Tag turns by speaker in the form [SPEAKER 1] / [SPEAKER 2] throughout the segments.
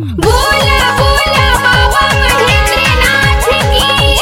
[SPEAKER 1] बोला बोला बाबा महेंद्रनाथ की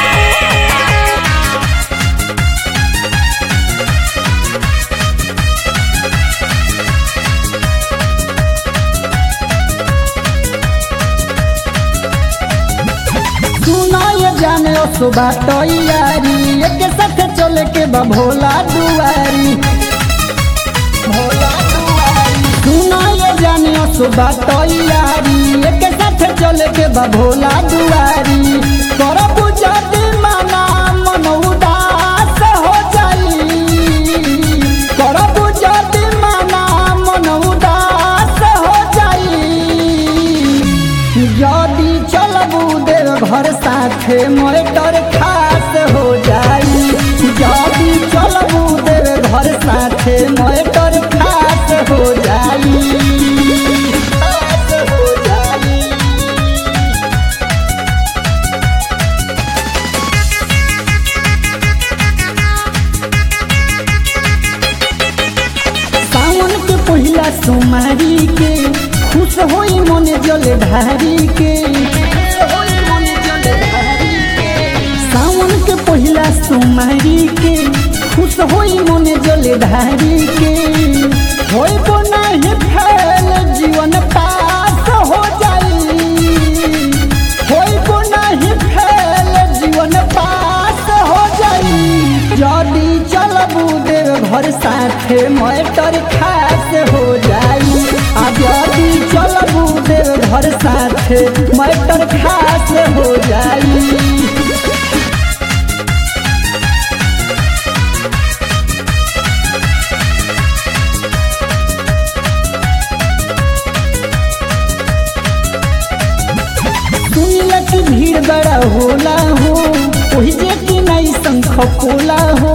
[SPEAKER 2] सुना ये जाने ओ सुबह तैयारी एक साथ चले के बा भोला दुआरी भोला दुआरी सुना ये जाने ओ सुबह तैयारी एक साथ चले के बा भोला दुआरी करब जदी मना मन उदास हो जाई करब जदी मना मन उदास हो जाई यदि चलबू देव घर साथे मोटर खास हो जाई यदि चलबू देव घर साथे मोटर खास हो जाई खास हो जाई सावन के पहिला सोमारी के खुश होई मन जल ढारी के सावन के पहिला सोमारी के खुश होई मन जल ढारी के होई को नहीं फैल जीवन पास हो जाई होई को नहीं फैल जीवन पास हो जाई जदी चलबू देव घर साथे मैटर खास हो जाई आ जदी चलबू देव घर साथे मैटर खास हो जाई सुनिला की भीड़ बड़ा होला हो ओही जे की नहीं शंख पोला हो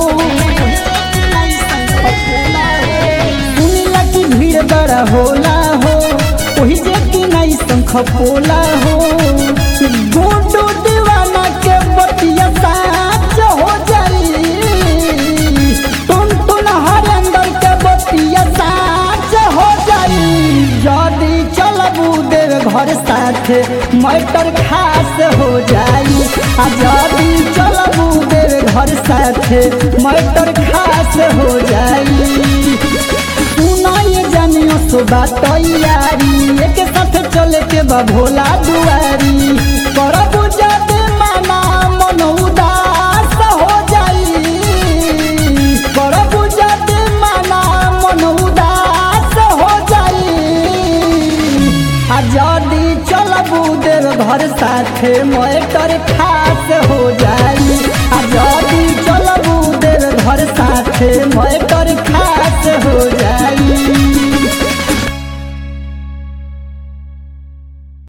[SPEAKER 2] सुनिला की भीड़ बड़ा होला हो ओही जे की नहीं शंख पोला हो गोटो दीवाना के बतिया साच हो जाई टुन टुन हरेंद्र के बतिया साच हो जाई यदि चलबू देव घर साथे मैटर खास हो जाई आ यदि चलबू देव घर साथे मैटर खास हो जाई सुना ये जानियो सुबह तैयारी एक साथ चले के बा भोला दुआरी करबू जाते माना मन उदास हो जाई करबू जाते माना मन उदास हो जाई आ जदी चलबू देव घर साथे मैटर खास हो जाई आ जदी चल